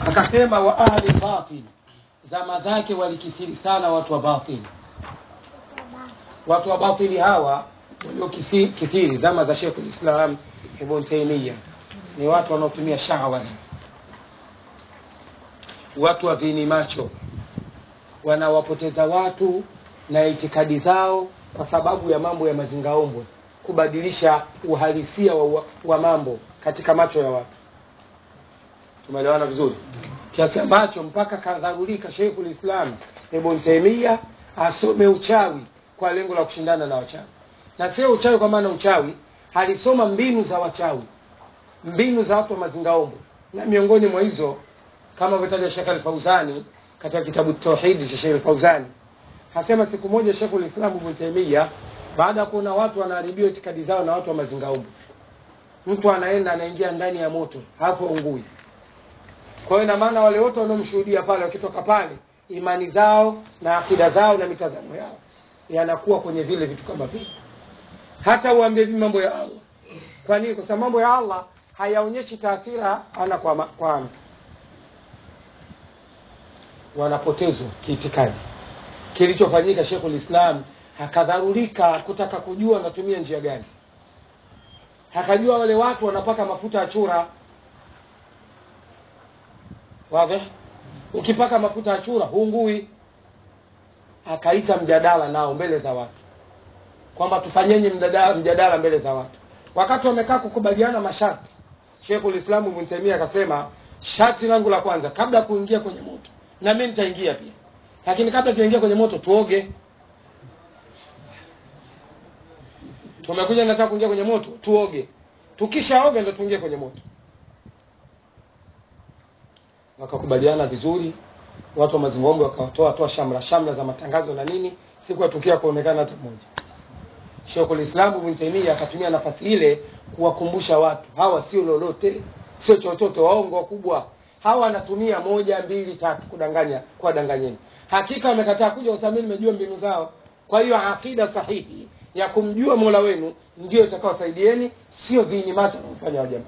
akasema wa ahli batil zama zake walikithiri sana watu wa batili watu wa batili hawa waliokithiri zama za Sheikh Islam Ibn Taymiyyah ni watu wanaotumia shahawa watu wa vini macho wanawapoteza watu na itikadi zao kwa sababu ya mambo ya mazingaombwe kubadilisha uhalisia wa, wa mambo katika macho ya watu tumeelewana vizuri kiasi ambacho mpaka kadharulika Sheikhul Islam Ibn Taymiyyah asome uchawi kwa lengo la kushindana na wachawi na sio uchawi kwa maana uchawi alisoma mbinu za wachawi mbinu za watu wa mazingaombwe na miongoni mwa hizo kama vitaja Sheikh Al-Fauzani katika kitabu Tauhid cha Sheikh Al-Fauzani hasema siku moja Sheikh Al-Islam Ibn Taymiyyah baada ya kuona watu wanaharibiwa itikadi zao na watu wa mazingaombwe mtu anaenda anaingia ndani ya moto hapo ungui kwa hiyo ina maana wale wote wanaomshuhudia pale wakitoka pale imani zao na akida zao na mitazamo yao yanakuwa kwenye vile vitu kama vile hata uambie vipi mambo ya Allah kwa nini kwa sababu mambo ya Allah hayaonyeshi taathira ana kwa, ma, kwa ana wanapotezwa kiitikadi kilichofanyika Sheikhul Islam akadharurika kutaka kujua anatumia njia gani akajua wale watu wanapaka mafuta ya chura wazi ukipaka mafuta ya chura hungui akaita mjadala nao mbele za watu kwamba tufanyeni mjadala, mjadala mbele za watu wakati wamekaa kukubaliana masharti Sheikhul Islam Ibn Taymiyyah akasema sharti langu la kwanza kabla ya kuingia kwenye moto na mimi nitaingia pia lakini kabla tuingia kwenye moto tuoge tumekuja nataka kuingia kwenye moto tuoge tukishaoga ndo tuingie kwenye moto wakakubaliana vizuri watu wa mazingombe wakatoa toa shamra shamra za matangazo na nini siku ya tukio kuonekana hata mmoja Sheikhul Islam Ibn Taymiyyah akatumia nafasi ile kuwakumbusha watu hawa sio lolote sio chochote waongo wakubwa hawa anatumia moja mbili tatu kudanganya kuwadanganyeni hakika wamekataa kuja kwa sababu mimi nimejua mbinu zao kwa hiyo akida sahihi ya kumjua Mola wenu ndio itakayowasaidieni sio dini mata kufanya jamaa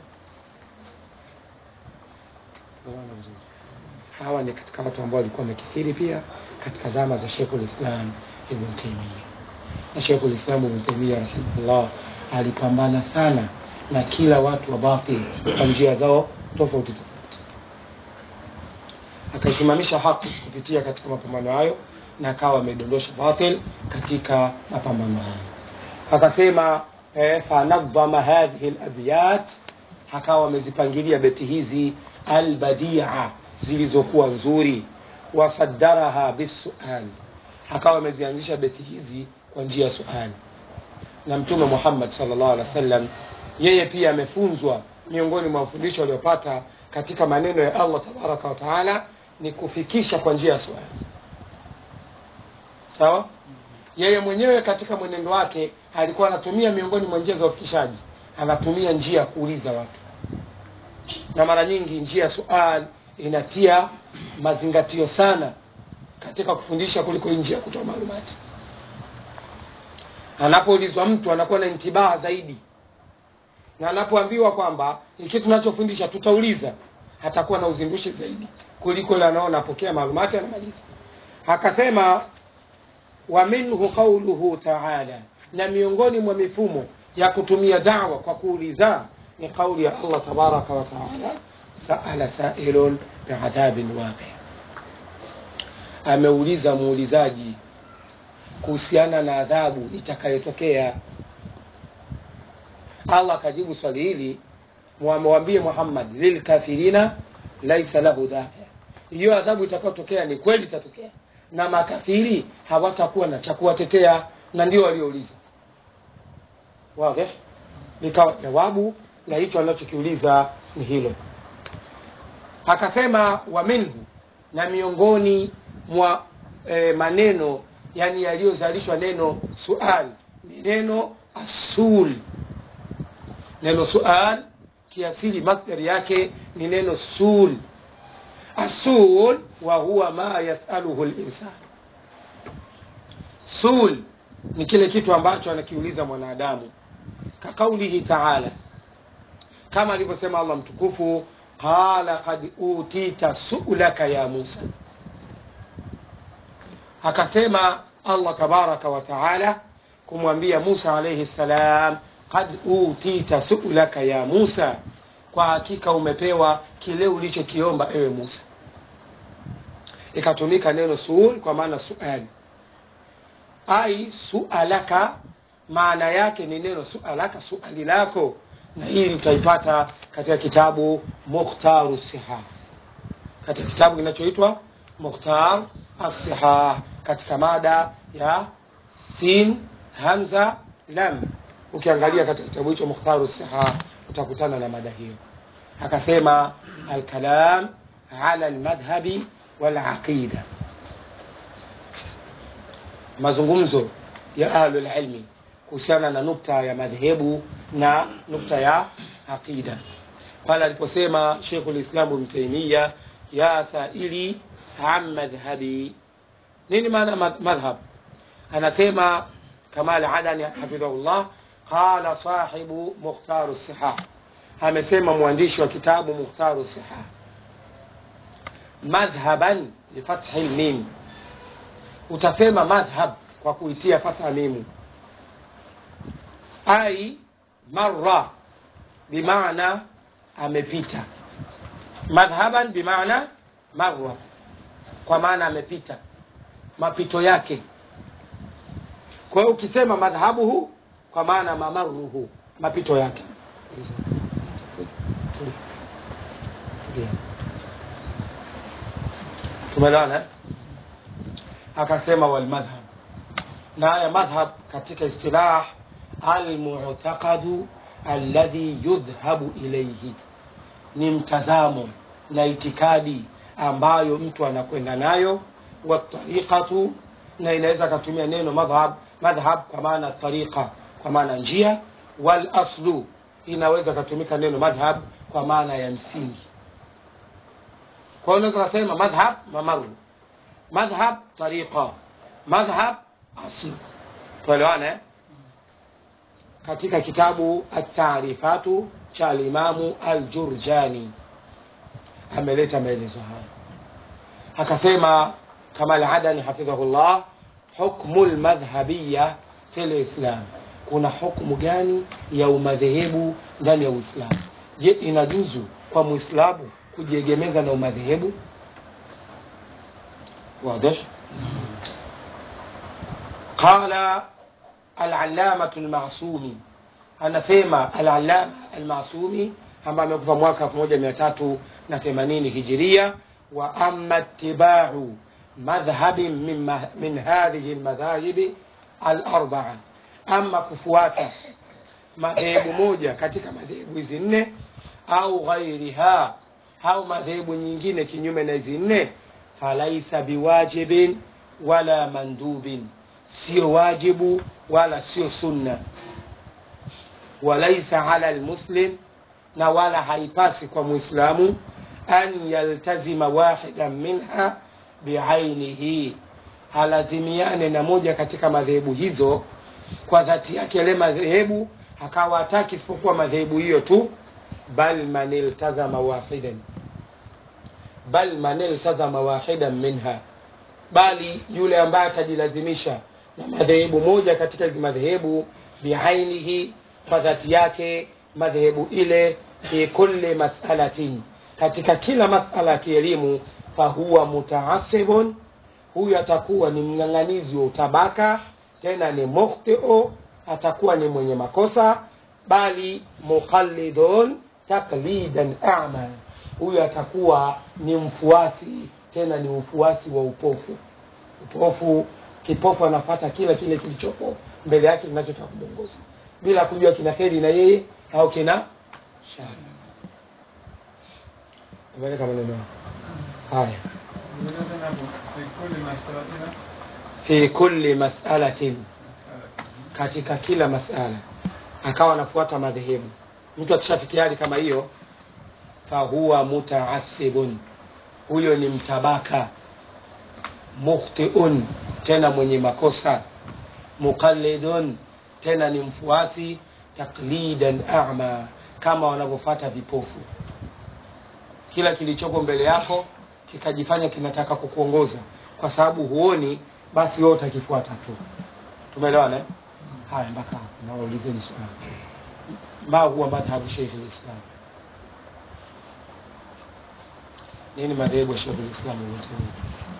hawa ni katika watu ambao walikuwa wamekithiri pia katika zama za Sheikhul Islam Ibn Taymiyyah na Sheikhul Islam Ibn Taymiyyah rahimahullah alipambana sana na kila watu wa batil kwa njia zao tofauti tofauti akaisimamisha haki kupitia katika mapambano hayo na akawa amedondosha batil katika mapambano hayo akasema eh, fanadhama hadhihi alabyat akawa amezipangilia beti hizi albadia zilizokuwa nzuri wasaddaraha bisual akawa amezianzisha beti hizi kwa njia ya suali na mtume Muhammad sallallahu alaihi wasallam yeye pia amefunzwa miongoni mwa mafundisho aliyopata katika maneno ya Allah tabaraka wa taala ni kufikisha kwa njia ya swali sawa yeye mwenyewe katika mwenendo wake alikuwa anatumia miongoni mwa njia za ufikishaji anatumia njia ya kuuliza watu na mara nyingi njia ya sual inatia mazingatio sana katika kufundisha kuliko njia ya kutoa maalumati anapoulizwa mtu anakuwa na intibaha zaidi na anapoambiwa kwamba hiki tunachofundisha tutauliza atakuwa na uzindushi zaidi kuliko ile anaona apokea maalumati anamaliza akasema wa minhu qauluhu taala na miongoni mwa mifumo ya kutumia dawa kwa kuuliza ni kauli ya Allah tabaraka wa taala saala sailun biadhabin waqi ameuliza muulizaji kuhusiana na adhabu itakayotokea Allah akajibu swali hili mwambie Muhammad lilkafirina laisa lahu dafi hiyo adhabu itakayotokea ni kweli itatokea na makafiri hawatakuwa na cha kuwatetea na ndio waliouliza wazi likawa jawabu la hicho anachokiuliza ni hilo akasema wa minhu na miongoni mwa e, maneno yani yaliyozalishwa neno sual ni neno asul neno sual kiasili masdari yake ni neno sul asul wa huwa ma yasaluhu linsan sul ni kile kitu ambacho anakiuliza mwanadamu kakaulihi taala kama alivyosema allah mtukufu qala qad utita su'laka ya musa akasema allah tabaraka wa taala kumwambia musa alaihi ssalam qad utita su'laka ya musa kwa hakika umepewa kile ulichokiomba ewe musa ikatumika neno suul kwa maana suali ai sualaka maana yake ni neno sualaka suali lako na hili utaipata katika kitabu mukhtaru siha katika kitabu kinachoitwa mukhtar assihah katika mada ya sin hamza lam ukiangalia katika kitabu hicho mukhtaru siha utakutana na mada hiyo akasema alkalam ala almadhhabi walaqida mazungumzo ya ahlulilmi kuhusiana na nukta ya madhehebu na nukta ya aqida pale aliposema shekhu lislamu bnu taimia ya saili an madhhabi nini maana madhhab anasema kamal adani hafidhahullah qala sahibu mukhtaru sihah amesema mwandishi wa kitabu mukhtaru sihah madhhaban bifathi lmim utasema madhhab kwa kuitia fatha mimu ai marra bimaana amepita madhhaban bimaana marra kwa maana amepita mapito yake kwa hiyo ukisema madhhabuhu kwa maana mamaruhu mapito yake tumeelewana akasema walmadhhab na haya madhhab katika istilah almu'taqadu alladhi yudhhabu ilayhi ni mtazamo na itikadi ambayo mtu anakwenda nayo watariqatu na inaweza akatumia neno madhhab madhhab kwa maana tariqa kwa maana njia wal aslu inaweza katumika neno madhhab kwa maana ya msingi kwa hiyo unaweza kusema madhhab mamaru madhhab tariqa madhhab aslu tuelewane eh? katika kitabu at-taarifatu cha alimamu al-Jurjani ameleta maelezo haya akasema kama al-Adani hafidhahullah hukmu al-madhhabiyya fi al-Islam kuna hukmu gani ya umadhehebu ndani ya Uislamu je inajuzu kwa Muislamu kujiegemeza na umadhehebu واضح قال العلامة المعصومي anasema al-allama al-masumi ambaye amekufa mwaka 1380 hijiria wa amma ittiba'u madhhabin min, min hadhihi al-madhahib al-arba'a ama kufuata madhehebu moja katika madhehebu hizi nne au ghairiha au madhehebu nyingine kinyume na hizi nne falaisa biwajibin wala mandubin sio wajibu wala sio sunna walaisa ala almuslim na wala haipasi kwa muislamu an yaltazima wahidan minha biainihi halazimiane na moja katika madhehebu hizo kwa dhati yake yale madhehebu akawa hataki isipokuwa madhehebu hiyo tu bal man iltazama wahidan bal man iltazama wahidan minha bali yule ambaye atajilazimisha na madhehebu moja katika hizi madhehebu biainihi kwa dhati yake madhehebu ile fi kulli masalatin katika kila masala ya kielimu fahuwa mutaasibun huyu atakuwa ni mng'ang'anizi wa utabaka tena ni mukhtiu atakuwa ni mwenye makosa bali muqallidun taklidan ama huyu atakuwa ni mfuasi tena ni mfuasi wa upofu upofu kipofu anafata kila kile kilichopo mbele yake kinachotaka kumwongoza bila kujua kina kheri na yeye au kina shari umeleka maneno haya fi kulli masalatin katika kila masala akawa anafuata madhehebu mtu akishafikia hali kama hiyo fahuwa mutaasibun huyo ni mtabaka mukhtiun tena mwenye makosa muqallidun tena ni mfuasi taklidan ama kama wanavyofata vipofu kila kilichoko mbele yako kikajifanya kinataka kukuongoza kwa sababu huoni basi wewe utakifuata tu tumeelewana eh? haya mpaka hapo nawaulizeni swali ma huwa madhhabu sheikh lislam nini madhehebu ya sheikh lislam ibn Taymiyyah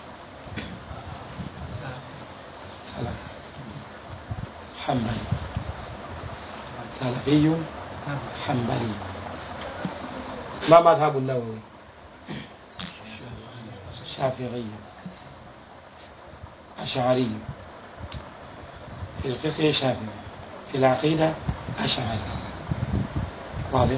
salaf hanbali salafiyun hanbali ما مذهب النووي شافعي أشعري في الفقه شافعي في العقيدة أشعري واضح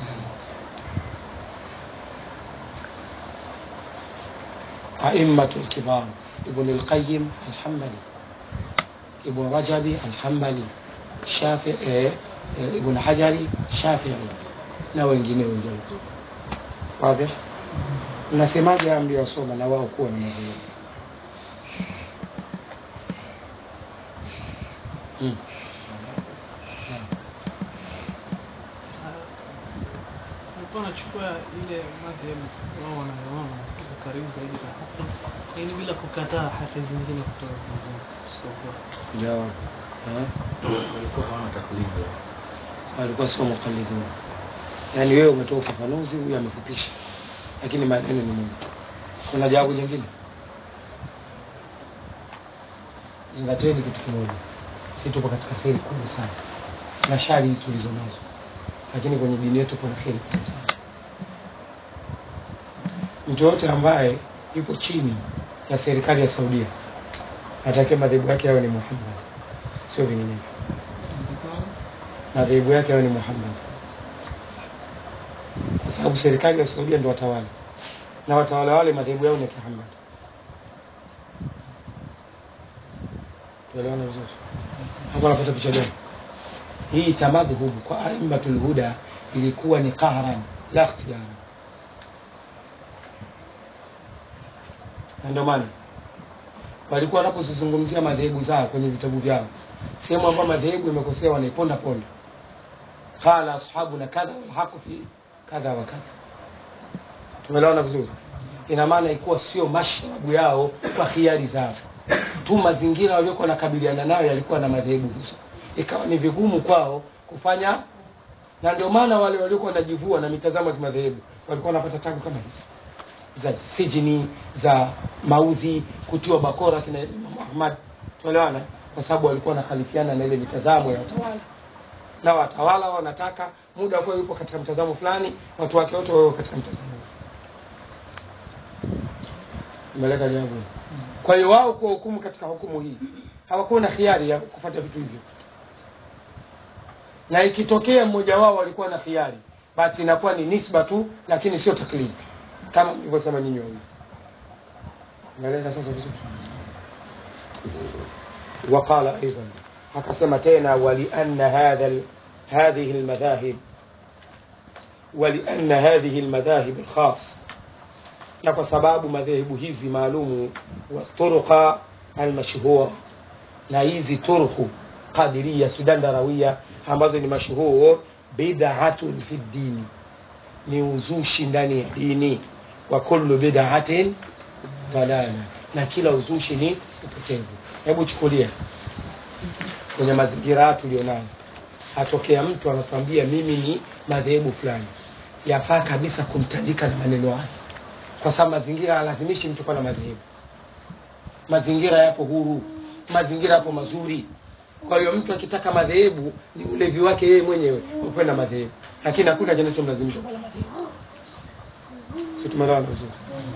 أئمة الكبار ابن القيم الحنبلي ابن رجب الحنبلي الشافعي eh, eh, ابن حجري الشافعي na wengine wengine wazi mnasemaje haya mliyosoma na wao kuwa ni madhehebu hmm. alikuwa anachukua ile madhehebu wao wanayoona iko karibu zaidi na haki, lakini bila kukataa haki zingine kutoka kwingine isipokuwa jawab Eh? walikuwa hawana taklidi walikuwa sio mukallidun yaani wewe umetoa ufafanuzi huyu amefupisha lakini maneno ni mengi kuna jawabu jingine zingateni kitu kimoja si tupo katika kheri kubwa sana na shari hizi tulizo nazo lakini kwenye dini yetu kuna kheri kubwa sana mtu yoyote ambaye yuko chini ya serikali ya saudia atakia madhehebu yake yawe ni muhammad sio vinginevyo madhehebu yake yawe ni muhammad kwa sababu serikali ya saudia ndio watawala na watawala wale madhehebu yao ni ya kihamad tuelewana vizuri hapo napata picha gani hii tamadhhub kwa aimatul huda ilikuwa ni qahran la ikhtiyara na ndio maana walikuwa wanapozizungumzia madhehebu zao kwenye vitabu vyao sehemu ambayo madhehebu imekosea wanaiponda ponda qala ashabuna kadha walhaqu fi kadha wa kadha tumeelewana vizuri ina maana ikuwa sio mashrabu yao kwa khiari zao tu mazingira waliokuwa wanakabiliana nayo yalikuwa na madhehebu hizo ikawa ni vigumu kwao kufanya na ndio maana wale waliokuwa wanajivua na mitazamo ya kimadhehebu walikuwa wanapata tabu kama hizi za sijini za maudhi kutiwa bakora kina Imam Ahmad tuelewana kwa sababu walikuwa wanakhalifiana na ile mitazamo ya watawala na watawala wanataka muda kuwa yupo katika mtazamo fulani watu wake wote wawe katika mtazamo huo imeleka jambo hili. kwa hiyo wao kwa hukumu katika hukumu hii hawakuwa na khiari ya kufuata vitu hivyo na ikitokea mmoja wao alikuwa na khiari basi inakuwa ni nisba tu lakini sio taklidi kama mlivyosema nyinyi wawili umeeleka sasa vizuri وقال أيضا akasema tena walianna hadha al- hadhihi almadhahib walianna hadhihi almadhahib alkhas na kwa sababu madhehebu hizi maalumu wa turuqa almashhura na hizi turku qadiria sudan darawia ambazo ni mashhur bid'atun fi dini ni uzushi ndani ya dini wa kullu bid'atin dalala na kila uzushi ni upotevu hebu chukulia kwenye mazingira haya tulionayo atokea mtu anatuambia mimi ni madhehebu fulani yafaa kabisa kumtandika na maneno hayo kwa sababu mazingira halazimishi mtu kuwa na madhehebu mazingira yapo huru mazingira yapo mazuri kwa hiyo mtu akitaka madhehebu ni ulevi wake yeye mwenyewe wa kwenda madhehebu lakini hakuna kinachomlazimisha kuwa na madhehebu si tumeelewana vizuri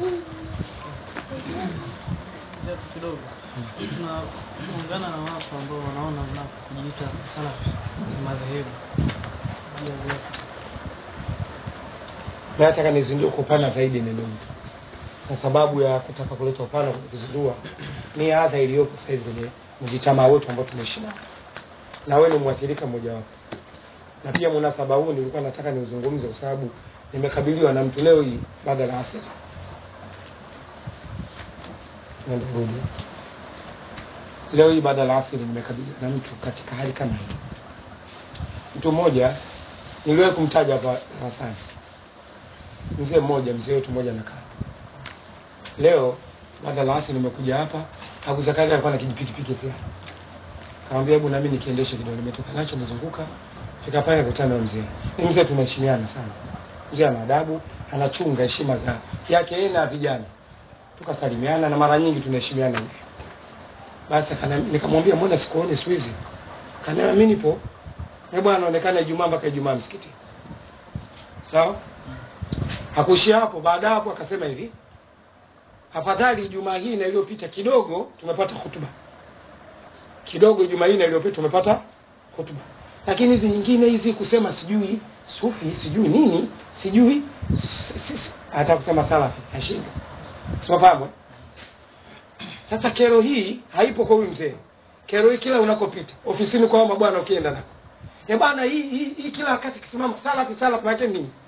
japo kidogo tuna tunaungana na watu ambao wanaona na kujiita salafi ni madhehebu juu ya vyote na nataka nizindue kwa upana zaidi neno hili kwa sababu ya kutaka kuleta upana kwenye kuzindua ni adha iliyopo sasa hivi kwenye mjitamaa wetu ambao tunaishi nao na wewe ni mwathirika mmojawapo na pia munasaba huu nilikuwa nataka niuzungumze kwa sababu nimekabiliwa na mtu leo hii baada ya asiri Nenda rudi. leo hii baada ya asiri nimekabiliwa na mtu katika hali kama hii mtu mmoja niliwahi kumtaja hapa darasani mzee mmoja mzee wetu mmoja amekaa leo baada la asili nimekuja hapa Abu Zakaria alikuwa na kijipikipiki fulani kaambia hebu nami nikiendeshe kidogo nimetoka nacho nimezunguka fika pale nikutana na mzee ni mzee tunaheshimiana sana mzee ana adabu anachunga heshima za yake yeye na vijana tukasalimiana na mara nyingi tunaheshimiana hivi basi akana- nikamwambia mbona sikuone siku hizi kaniambia mimi nipo na bwana anaonekana Ijumaa mpaka Ijumaa msikiti sawa hakuishia hapo baada hapo akasema hivi afadhali Ijumaa hii na iliyopita kidogo tumepata hutuba kidogo Ijumaa hii na iliyopita tumepata hutuba lakini hizi nyingine hizi kusema sijui sufi sijui nini sijui si- si- si- hata kusema salafi ashindwa simafahamu eh? Sasa kero hii haipo kwa huyu mzee. Kero hii kila unakopita ofisini kwa mama bwana, ukienda nako ya bwana, hii, hii, hii kila wakati kisimama salafi salafi, maana yake nini?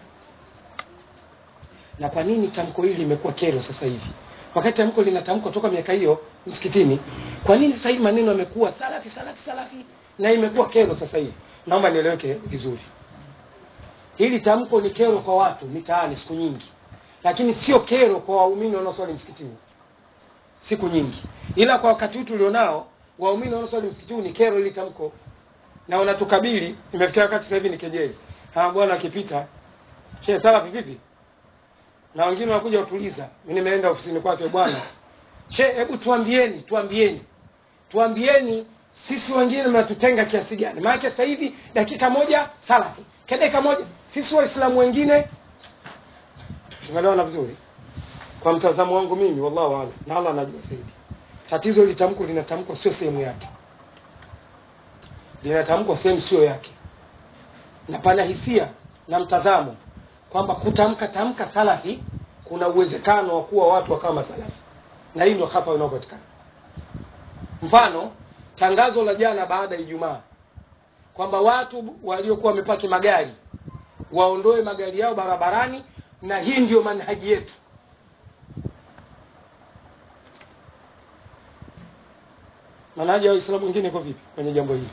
Na kwa nini tamko hili limekuwa kero sasa hivi, wakati tamko linatamkwa toka miaka hiyo msikitini? Kwa nini sasa hivi maneno yamekuwa salafi salafi salafi na imekuwa kero sasa hivi? Naomba nieleweke vizuri. Hili tamko ni kero kwa watu mitaani siku nyingi, lakini sio kero kwa waumini wanaoswali msikitini siku nyingi, ila kwa wakati huu tulionao, waumini wanaoswali msikiti huu ni kero ili tamko, na wanatukabili. Imefikia wakati sasa hivi ni kejeli. Hawa bwana akipita, she salafi vipi? Na wengine wanakuja kutuliza. Mimi nimeenda ofisini kwake, bwana she, hebu tuambieni, tuambieni, tuambieni sisi wengine mnatutenga kiasi gani? Maana sasa hivi dakika moja salafi, kwa dakika moja sisi waislamu wengine. Tumeelewana vizuri? kwa mtazamo wangu mimi, wallahu aalam, na Allah anajua zaidi. Tatizo hili tamko linatamkwa sio sehemu yake, linatamkwa sehemu sio yake, na pana hisia na mtazamo kwamba kutamka tamka salafi kuna uwezekano wa kuwa watu wakawa masalafi, na hii ndio hapa inayopatikana. Mfano, tangazo la jana baada ya Ijumaa kwamba watu waliokuwa wamepaki magari waondoe magari yao barabarani, na hii ndio manhaji yetu. Manhaji ya Waislamu wengine iko vipi kwenye jambo hili?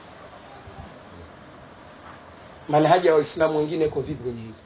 Manhaji ya Waislamu wengine iko vipi kwenye hili?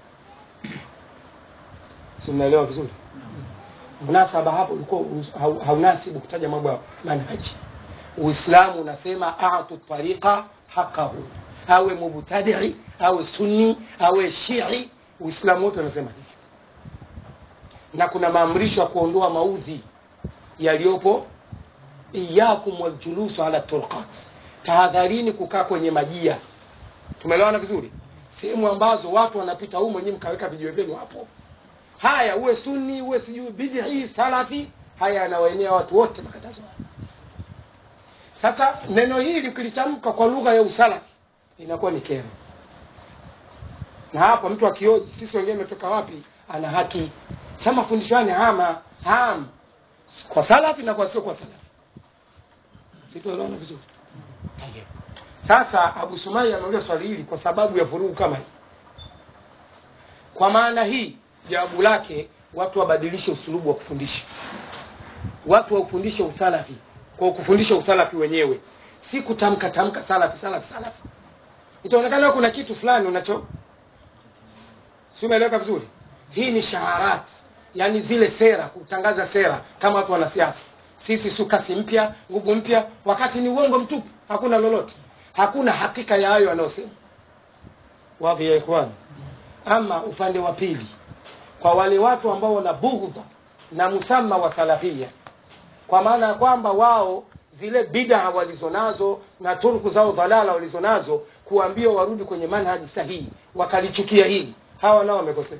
Si mnaelewa vizuri? Munasaba hapo ulikuwa hau- haunasibu kutaja mambo ya manhaji. Uislamu unasema atu tariqa haqahu, awe mubtadii awe sunni awe shii, Uislamu wote unasema hivi, na kuna maamrisho ya kuondoa maudhi yaliyopo iyakum waljulusu ala turqat, tahadharini kukaa kwenye majia. Tumeelewana vizuri? Sehemu ambazo watu wanapita humo, nyinyi mkaweka vijiwe vyenu hapo. Haya, uwe sunni uwe sijui bid'i salafi, haya yanawaenea watu wote makatazo. haya. Sasa neno hili ukilitamka kwa lugha ya usalafi inakuwa ni kero, na hapa mtu akioji sisi wengine tumetoka wapi, ana haki sasa. Mafundisho haya ni hama ham kwa salafi na kwa sio kwa salafi. Situelewana vizuri. Tayeb. Sasa Abu Sumaya ameuliza swali hili kwa sababu ya vurugu kama hii. Kwa maana hii jawabu lake, watu wabadilishe usulubu wa kufundisha, watu waufundishe usalafi kwa kufundisha usalafi wenyewe, si kutamka tamka salafi salafi salafi. Itaonekana kuna kitu fulani unacho, si umeeleweka vizuri? Hii ni shaharat, yani zile sera, kutangaza sera kama watu wanasiasa. Sisi su kasi mpya, nguvu mpya, wakati ni uongo mtupu, hakuna lolote, hakuna hakika ya hayo yanayosema. Wapi ya ikhwan? Ama upande wa pili, kwa wale watu ambao wana bughdha na musamma wa salafia, kwa maana ya kwamba wao zile bid'a walizonazo na turku zao dhalala walizonazo, kuambia warudi kwenye manhaji sahihi, wakalichukia hili, hawa nao wamekosea.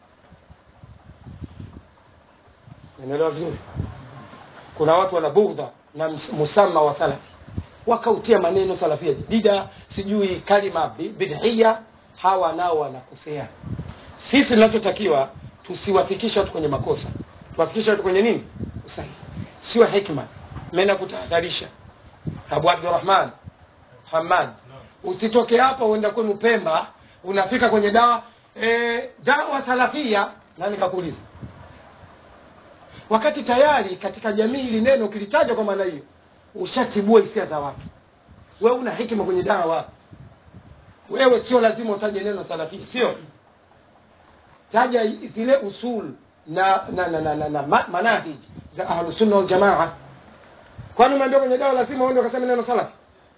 Unaelewa vizuri? Kuna watu wana bughdha na ms- musamma wa salafi, wakautia maneno salafia jadida, sijui kalima bi- bid'ia, hawa nao wanakosea. Sisi tunachotakiwa tusiwafikishe watu kwenye makosa, tuwafikishe watu kwenye nini? Usahihi, sio hikma. Mimi nakutahadharisha Abu Abdurrahman Hamad, usitoke hapa uenda kwenu Pemba, unafika kwenye dawa e, dawa salafia. Nani kakuuliza? Wakati tayari katika jamii ili neno ukilitaja kwa maana hiyo ushatibua hisia za watu. Wewe una hikima kwenye dawa, wewe sio lazima utaje neno salafia, sio taja zile usul na na na, na, na, na ma- manahij za ahlusunna waljamaa kwani umeambia kwenye dawa lazima uende ukasema neno salafi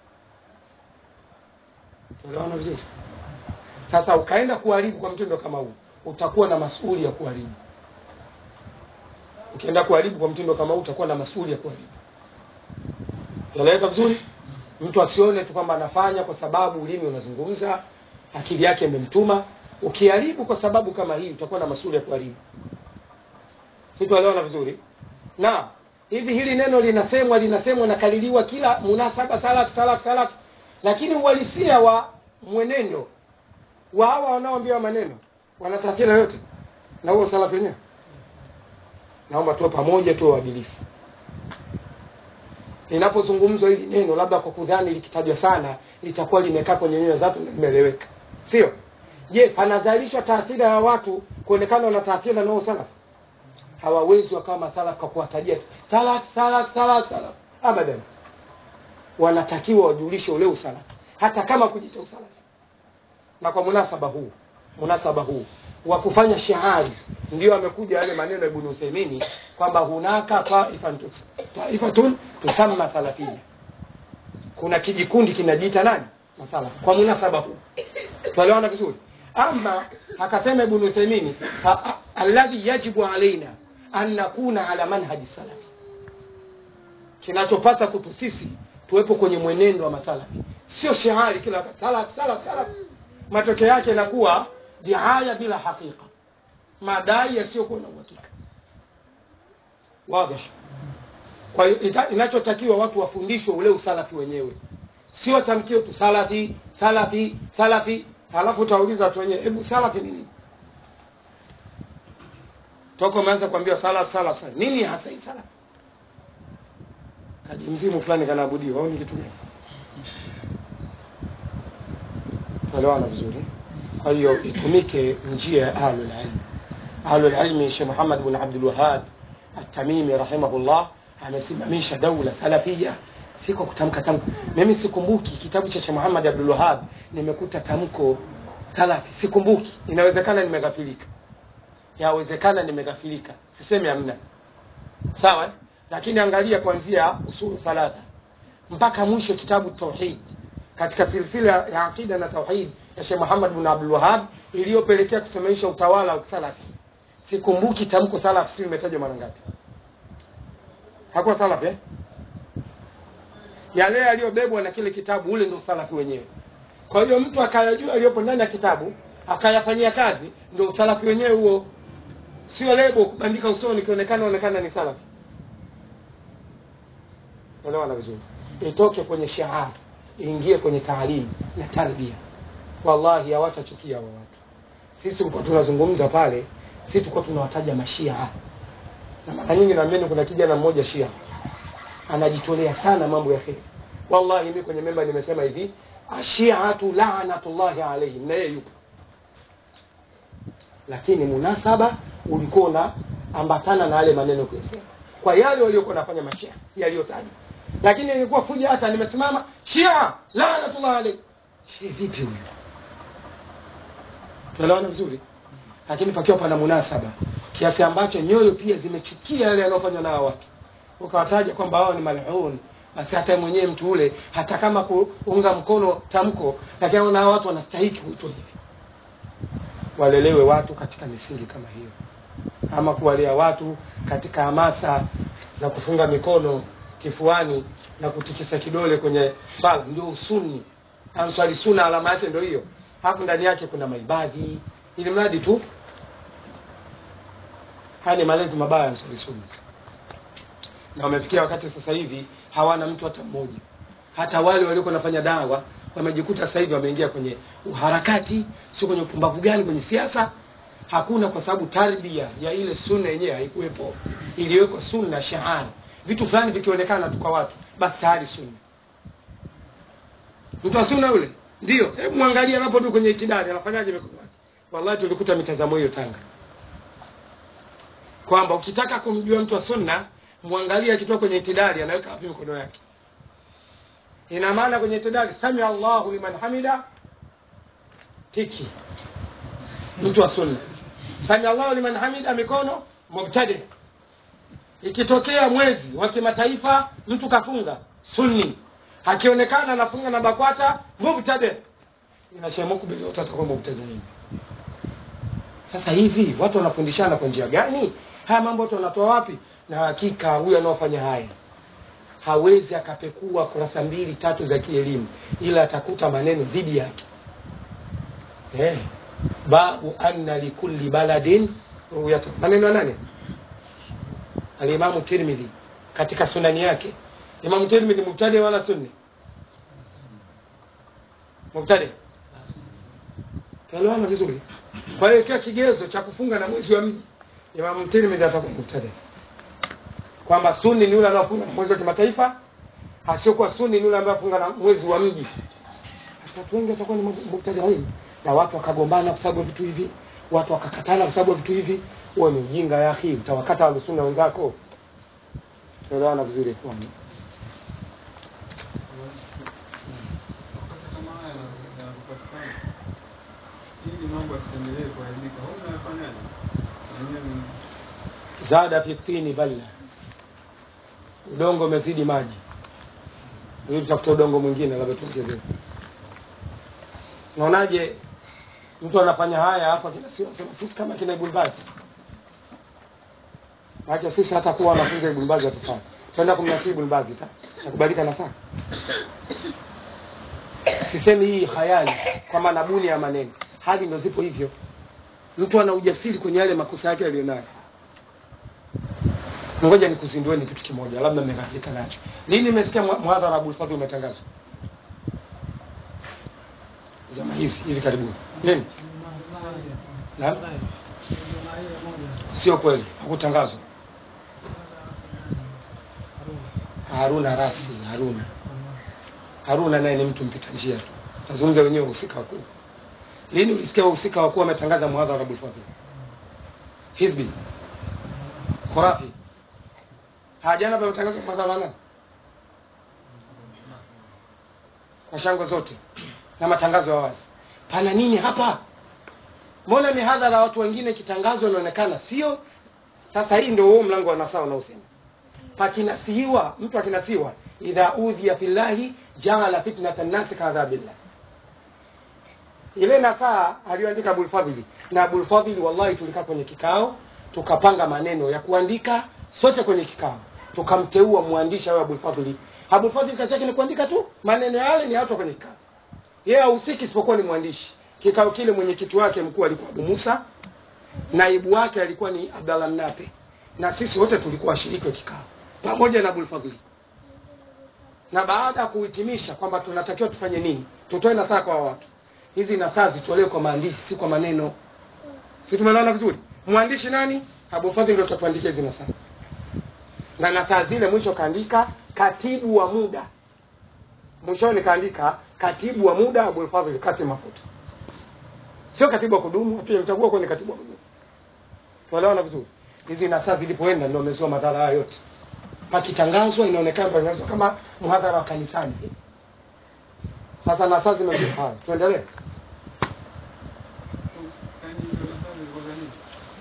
unaona vizuri sasa ukaenda kuharibu kwa mtindo kama huu utakuwa na masuli ya kuharibu ukienda kuharibu kwa mtindo kama huu utakuwa na masuli ya kuharibu unaeleweka vizuri mtu asione tu kwamba anafanya kwa sababu ulimi unazungumza akili yake imemtuma ukiharibu kwa sababu kama hii utakuwa na masuli ya kuharibu situelewana vizuri na hivi hili neno linasemwa linasemwa nakaliliwa kila munasaba salaf salaf salaf lakini uhalisia wa mwenendo wa hawa wanaoambiwa maneno wana taathira yote na huo salaf wenyewe naomba tuwe pamoja tuwe waadilifu linapozungumzwa hili neno labda kwa kudhani likitajwa sana litakuwa limekaa kwenye nyoyo zatu na limeeleweka sio je panazalishwa taathira ya watu kuonekana wana taathira na huo salaf hawawezi wakawa masalaf kwa kuwatajia tu salaf salaf salaf salaf abadan wanatakiwa wajulishe ule usalaf hata kama kujicha usalafi na kwa munasaba huu munasaba huu wa kufanya shiari ndio amekuja yale maneno ya Ibn Uthaymeen kwamba hunaka taifatun taifatun tusamma salafia kuna kijikundi kinajiita nani masalafi kwa munasaba huu tuelewana vizuri ama akasema Ibn Uthaymeen fa- a- alladhi yajibu alaina an nakuna ala manhaji salafi kinachopasa kutu sisi tuwepo kwenye mwenendo wa masalafi sio shahari kila wakati salaf salaf salaf matokeo yake inakuwa diaya bila hakika madai yasiyokuwa na uhakika wazi kwa hiyo ita- inachotakiwa watu wafundishwe ule usalafi wenyewe sio tamkio tu salafi salafi salafi halafu utauliza watu wenyewe hebu salafi nini toka umeanza kuambiwa salaf salaf salaf nini hasa hii salaf kaji mzimu fulani kanaabudiwa au ni kitu gani tuelewana vizuri kwa hiyo itumike njia ya ahlul ilm ahlul ilmi Sheikh Muhammad bin Abdul Wahhab At-Tamimi rahimahullah amesimamisha daula salafia si kwa kutamka tamko mimi sikumbuki kitabu cha Sheikh Muhammad Abdul Wahhab nimekuta tamko salafi sikumbuki inawezekana nimeghafilika yawezekana nimeghafilika sisemi hamna sawa eh? lakini angalia kuanzia usulu thalatha mpaka mwisho kitabu tauhid katika silsila ya aqida na tauhid ya Sheikh Muhammad bin Abdul Wahhab iliyopelekea kusimamisha utawala wa salafi sikumbuki tamko salaf si imetajwa mara ngapi hakuwa salaf eh yale yaliyobebwa na kile kitabu ule ndio salafi wenyewe kwa hiyo mtu akayajua aliyopo ndani ya kitabu akayafanyia kazi ndio usalafi wenyewe huo sio lebo kubandika usoni kionekana onekana ni salafi elewana vizuri itoke kwenye shiar iingie kwenye taalimu na tarbia wallahi hawatachukia hawa watu sisi tulikuwa tunazungumza pale sisi tulikuwa tunawataja mashia na mara nyingi naambieni kuna kijana mmoja shia anajitolea sana mambo ya kheri wallahi mimi kwenye memba nimesema hivi ashiatu laanatullahi alaihim na yeye yupo lakini munasaba ulikuwa una ambatana na yale maneno kuyasema kwa yale waliokuwa nafanya mashia yaliyotajwa lakini ilikuwa kuja hata nimesimama shia laanatullah alaihim shia vipi huyu tuelewana vizuri lakini pakiwa pana munasaba kiasi ambacho nyoyo pia zimechukia yale yanayofanywa na hawa watu ukawataja kwamba hao ni malhun basi hata yeye mwenyewe mtu ule hata kama kuunga mkono tamko lakini anaona hawa watu wanastahiki kuitwa hivi walelewe watu katika misingi kama hiyo ama kuwalea watu katika hamasa za kufunga mikono kifuani na kutikisa kidole kwenye sala ndio usuni answali suna alama yake ndio hiyo hapo ndani yake kuna maibadhi ili mradi tu haya ni malezi mabaya ya answali suna na wamefikia wakati sasa hivi hawana mtu hata mmoja hata wale waliokuwa wanafanya dawa wamejikuta sasa hivi wameingia kwenye uharakati sio kwenye upumbavu gani kwenye siasa hakuna kwa sababu tarbia ya ile sunna yenyewe haikuwepo iliwekwa sunna shahari vitu fulani vikionekana tu kwa watu basi tayari sunna mtu wa sunna yule ndio hebu mwangalie anapo tu kwenye itidali anafanyaje mikono yake wallahi tulikuta mitazamo hiyo Tanga kwamba ukitaka kumjua mtu wa sunna mwangalie akitoka kwenye itidali anaweka wapi mikono yake ina maana kwenye itidali sami Allahu liman hamida tiki mtu wa sunna sami Allahu liman hamida, mikono mubtadi. Ikitokea mwezi wa kimataifa mtu kafunga sunni, akionekana anafunga na BAKWATA mubtadi, inashemukubili wote atakuwa mubtadiin. Sasa hivi watu wanafundishana kwa njia gani? Haya mambo watu wanatoa wapi? Na hakika huyu anaofanya haya hawezi akapekua kurasa mbili tatu za kielimu, ila atakuta maneno dhidi yake. Eh, babu anna likulli baladin ru'yatan, maneno ya nani? Alimamu Tirmidhi katika sunani yake. Imamu Tirmidhi mubtadi wala sunni? Mubtadi. Tuelewana vizuri. Kwa hiyo ikiwa kigezo cha kufunga na mwezi wa mji, Imamu Tirmidhi atakuwa mubtadi, kwamba sunni ni yule anaofunga na mwezi wa kimataifa, asiokuwa sunni ni yule ambaye afunga na mwezi wa mji. Sasa watu wengi watakuwa ni mubtadiin, na watu wakagombana kwa sababu ya vitu hivi, watu wakakatana kwa sababu ya vitu hivi. Huo ni ujinga ya akhi, utawakata ahlusunna wenzako. Tuelewana vizuri ikhwani. Sasa kama haya yanapopatikana, ili mambo yasiendelee kuharibika, huyu unafanyaje? Mwenyewe ni zada fi tini balla, udongo umezidi maji. Ili tutafuta udongo mwingine, labda tuongezee. Unaonaje mtu anafanya haya hapa, kina sio sema sisi kama kina Ibn Baz, maana sisi hata kuwa wanafunzi wa Ibn Baz hatufai, twenda kumnasibu Ibn Baz ta nakubalika na saa. Sisemi hii khayali kwamba nabuni ya maneno, hali ndio zipo hivyo. Mtu ana ujasiri kwenye yale makosa yake aliyonayo. Ngoja nikuzindueni kitu kimoja, labda mmeghafilika nacho. Lini mmesikia mwa- muhadhara Abul Fadhl umetangazwa? Zama hizi hivi karibuni. Lini? Naam, sio kweli, hakutangazwa. Haruna Rasi, Haruna Haruna naye ni mtu mpita njia tu, nazungumza wenyewe wahusika wakuu. Lini ulisikia wahusika wakuu wametangaza muhadhara Abul Fadhl? Hizbi, Khurafi, hajana pametangazwa muhadhara nani? Kwa shangwe zote na matangazo ya wazi. Pana nini hapa? Mbona mihadhara ya watu wengine ikitangazwa inaonekana sio? Sasa hii ndio huo mlango wa nasaa unaosema pakinasihiwa, mtu akinasiwa, idha udhiya fillahi jaala fitnata nnasi kaadhabillah. Ile nasaa aliyoandika Abul Fadhili na Abul Fadhili, wallahi tulikaa kwenye kikao tukapanga maneno ya kuandika sote kwenye kikao, tukamteua mwandishi awe Abul Fadhili. Abul Fadhili kazi yake ni kuandika tu, maneno yale ni ya watu kwenye kikao, yeye hahusiki isipokuwa ni mwandishi. Kikao kile mwenyekiti wake mkuu alikuwa Abu Musa, naibu wake alikuwa ni Abdallah Mnape, na sisi wote tulikuwa washiriki wa kikao pamoja na Abul Fadhili. Na baada ya kuhitimisha kwamba tunatakiwa tufanye nini, tutoe nasaha kwa watu, hizi nasaha zitolewe kwa maandishi, si kwa maneno. Si tumeelewana vizuri? Mwandishi nani? Abu Fadhili ndio atatuandikia hizi nasaha, na nasaha zile mwisho kaandika katibu wa muda, mwishoni kaandika katibu wa muda Abul Fadhili Kasim Mafuta, sio katibu wa kudumu. Pia mchagua kwenye katibu wa kudumu. Tuelewana vizuri? Hizi nasaha zilipoenda ndio wamezoa madhara haya yote. Pakitangazwa inaonekana patangazwa kama mhadhara wa kanisani. Sasa nasaha zimekuwa haya, tuendelee. yaani hizo nasaa zilikuwa nini?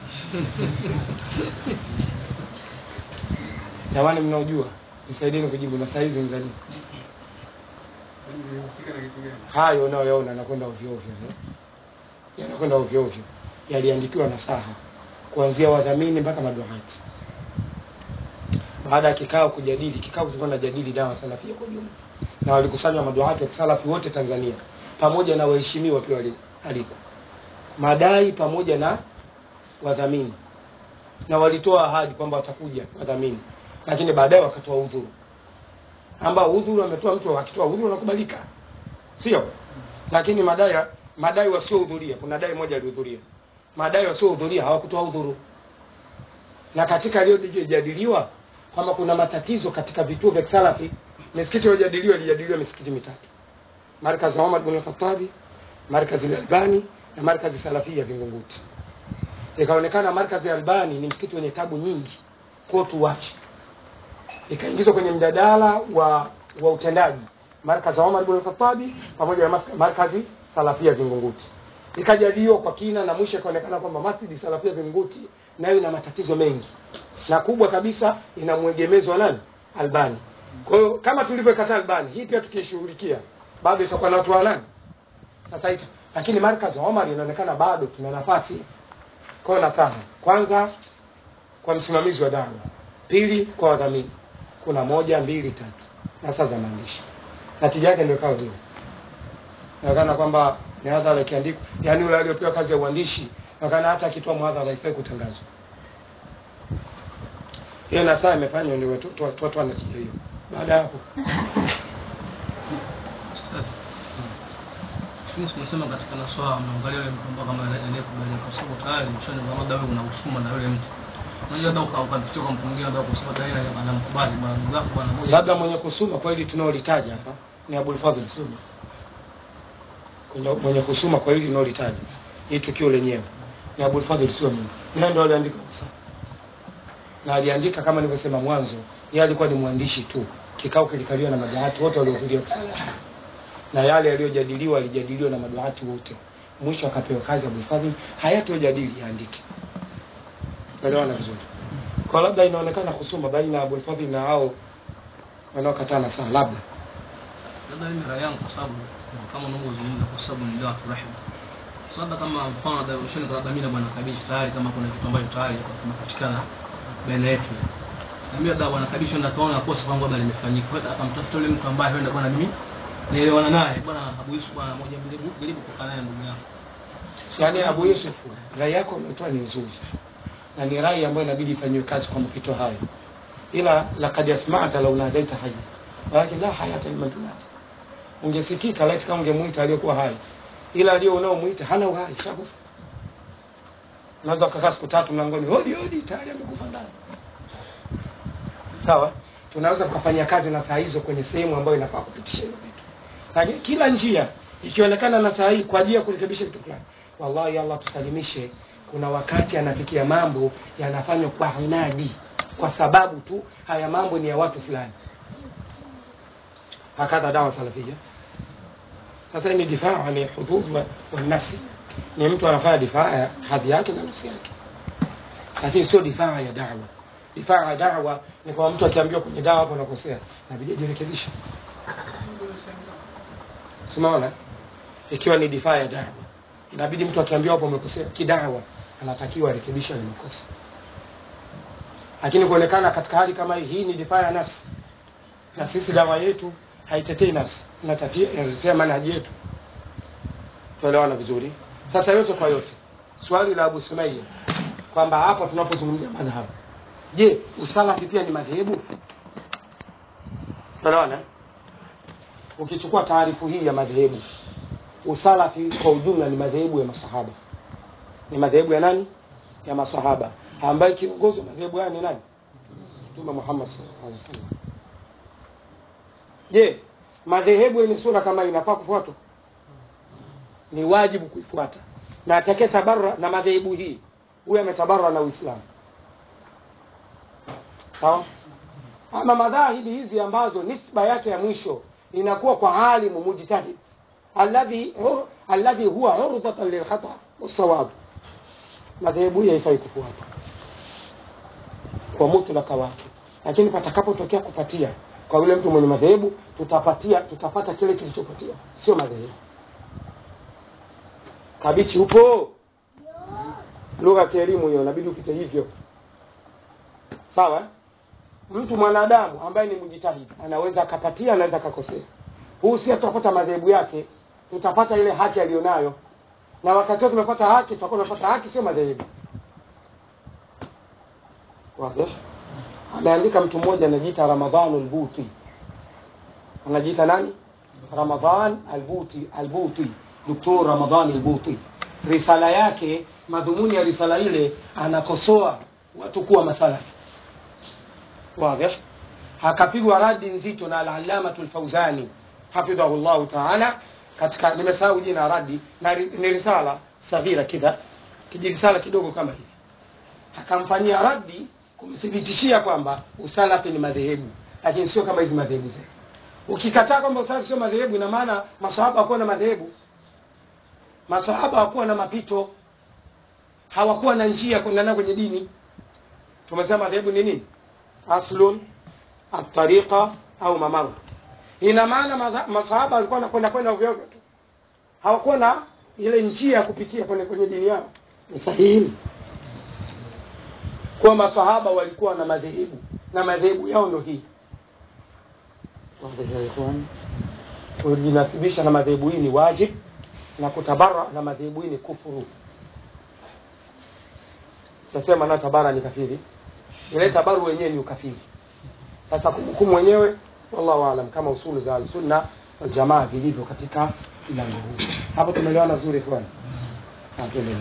Jamani, mnaojua nisaidieni kujibu nasaha hizi ni za nini? Yaani zilihusika na kitu gani? hayo unayoyaona yanakwenda ovyo ovyo, no? yanakwenda ovyo ovyo, yaliandikiwa nasaha kuanzia wadhamini mpaka maduati. Baada ya kikao kujadili, kikao kilikuwa najadili dawa salafia kwa ujumla, na walikusanywa maduati wa salafi wote Tanzania pamoja na waheshimiwa pia wali- aliko madai pamoja na wadhamini, na walitoa ahadi kwamba watakuja wadhamini, lakini baadaye wakatoa udhuru, ambao udhuru ametoa mtu akitoa udhuru unakubalika sio lakini madai madai wasiohudhuria kuna dai moja alihudhuria madai wasiohudhuria hawakutoa udhuru na katika aliyojadiliwa kwamba kuna matatizo katika vituo vya salafi misikiti iliyojadiliwa ilijadiliwa misikiti mitatu markazi ya Omar bin Khattabi markazi ya Albani na markazi salafia Vingunguti ikaonekana markazi ya Albani ni msikiti wenye tabu nyingi kwa tuwache ikaingizwa kwenye mjadala wa wa utendaji markazi ya Omar bin Khattabi pamoja na mas- markazi salafia Vingunguti. ikajadiliwa kwa kina na mwisho ikaonekana kwamba Masjid Salafia Vinguti nayo ina matatizo mengi na kubwa kabisa ina mwegemezo wa nani Albani. Kwa hiyo kama tulivyokataa Albani, hii pia tukishughulikia bado itakuwa na watu wa nani sasa ita. Lakini Markaz Omar inaonekana bado tuna nafasi. Kwa hiyo nasaha kwanza kwa msimamizi wa dawa, pili kwa wadhamini, kuna moja mbili tatu na saa za maandishi. Natija yake ndio kawa hiyo, inaonekana kwamba mihadhara ikiandikwa, yani yule aliyopewa kazi ya uandishi, inaonekana hata akitoa mhadhara haifai kutangazwa. Hiyo nasaha imefanywa ndio watu watu- watu wana natija hiyo. Baada ya hapo Lakini tunasema katika naswaa mnaangalia yule mtu kama anayekubalia kwa sababu tayari mshoni kama labda wewe una husuma na yule mtu. Unajua labda uka- ukapitia kwa mtu mwingine labda kwa sababu tayari anamkubali bwana ndugu yako bwana moja. labda mwenye kusuma kwa hili tunaolitaja hapa ni Abul Fadhl Sudi. Kwenye mwenye kusuma kwa hili tunaolitaja hii tukio lenyewe ni Abul Fadhl sio mimi. Naye ndo aliandika kisa. Na aliandika kama nilivyosema mwanzo, yeye alikuwa ni mwandishi tu. Kikao kilikaliwa na maduati wote waliohudhuria kusali. Na yale yaliyojadiliwa yalijadiliwa na maduati wote. Mwisho akapewa kazi Abul Fadhl hayatojadili yaandike. Elewana vizuri. Kwa labda inaonekana kusuma baina ya Abul Fadhl na hao wanaokatana sawa labda Labda mimi rai yangu kwa sababu kama unavyozungumza kwa sababu ni dawa rahim. Sasa labda kama mfano labda mshoni kwa dhamira bwana Kabishi tayari kama kuna kitu ambacho tayari kimepatikana baina yetu. Na mimi labda bwana Kabishi ndo kaona kosa kwangu labda limefanyika. Kwa hiyo akamtafuta yule mtu ambaye huenda bwana mimi naelewana naye bwana Abu Yusuf bwana moja jaribu jaribu kukaa naye ndugu yangu. yaani Abu Yusuf rai yako umetoa ni nzuri na ni rai ambayo inabidi ifanyiwe kazi kwa mapito hayo ila lakad yasma'ta law nadaita hayya walakin la hayata liman tunadi ungesikika laiti kama ungemuita aliyekuwa hai ila aliyo unaomuita hana uhai shakufa unaweza ukakaa siku tatu mlangoni hodi hodi tayari amekufa ndani sawa tunaweza tukafanya kazi na saa hizo kwenye sehemu ambayo inafaa kupitisha hilo vitu lakini kila njia ikionekana na saa hii kwa ajili ya kurekebisha kitu fulani wallahi allah tusalimishe kuna wakati anafikia mambo yanafanywa kwa inadi kwa sababu tu haya mambo ni ya watu fulani hakadha dawa salafia sasa hii ni difaa ni hudud wa, wa nafsi ni mtu anafanya difaa ya hadhi yake na nafsi yake lakini sio difaa ya dawa difaa ya dawa ni kwa mtu akiambiwa kwenye dawa hapo unakosea inabidi ajirekebishe Simaona? Ikiwa ni difaa ya dawa, inabidi mtu akiambiwa hapo umekosea kidawa, anatakiwa arekebishe ile makosa. Lakini kuonekana katika hali kama hii, hii ni difaa ya nafsi, na sisi dawa yetu haitetei nafsi, inatetea inatetea manhaji yetu. Tuelewana vizuri? Sasa yote kwa yote, swali la Abu Sumayya kwamba hapa tunapozungumzia madhhabu, je, usalafi pia ni madhehebu? Tuelewana? ukichukua taarifu hii ya madhehebu usalafi kwa ujumla ni madhehebu ya masahaba ni madhehebu ya nani ya masahaba ambaye kiongozi wa madhehebu haya ni nani mtume muhammad sallallahu alaihi wasallam je madhehebu yenye sura kama hii inafaa kufuatwa ni wajibu kuifuata na atakaye tabarra na madhehebu hii huyo ametabarra na uislamu sawa ama madhahibi hizi ambazo nisba yake ya mwisho inakuwa kwa alimu mujtahid alladhi hu- alladhi huwa urdatan lilkhata wasawab madhehebu hii haifai kufuata kwa mutlaka wake lakini patakapotokea kupatia kwa yule mtu mwenye madhehebu tutapatia tutapata kile kilichopatia sio madhehebu kabichi upo lugha ya kielimu hiyo inabidi upite hivyo sawa eh? mtu mwanadamu ambaye ni mjitahidi anaweza akapatia anaweza akakosea huu si tutapata madhehebu yake tutapata ile haki aliyonayo na wakati wote tumepata haki tutakuwa tumepata haki sio madhehebu wazi ameandika mtu mmoja anajiita ramadhan albuti anajiita nani ramadhan albuti albuti doktor ramadhan albuti risala yake madhumuni ya risala ile anakosoa watu kuwa masalafi واضح akapigwa radi nzito na al-allamatu al-Fawzani hafidhahu llahu taala katika nimesahau jina radi na ri- ni risala saghira kidha kijirisala kidogo kama hivi akamfanyia radi kumthibitishia kwamba usalafi ni madhehebu lakini sio kama hizi madhehebu zetu ukikataa kwamba usalafi sio madhehebu ina maana masahaba hakuwa na madhehebu masahaba hawakuwa na mapito hawakuwa na njia kuendana kwenye dini tumesema madhehebu ni nini aslun atariqa au mamaru ina maana madha- masahaba walikuwa wanakwenda kwenda ovyo ovyo tu hawakuwa na ile njia ya kupitia kwenye, kwenye dini yao ni sahihi kuwa masahaba walikuwa na madhehebu na madhehebu yao ndo hii Wazi ya ikhwan? kujinasibisha na madhehebu hii ni wajib na kutabara na madhehebu hii ni kufuru tasema na tabara ni kafiri ile tabaru wenyewe ni ukafiri sasa kumhukumu wenyewe wallahu alam kama usulu za alsunna waljamaa zilivyo katika mlango huu hapo tumeelewana vizuri fulani tuendelee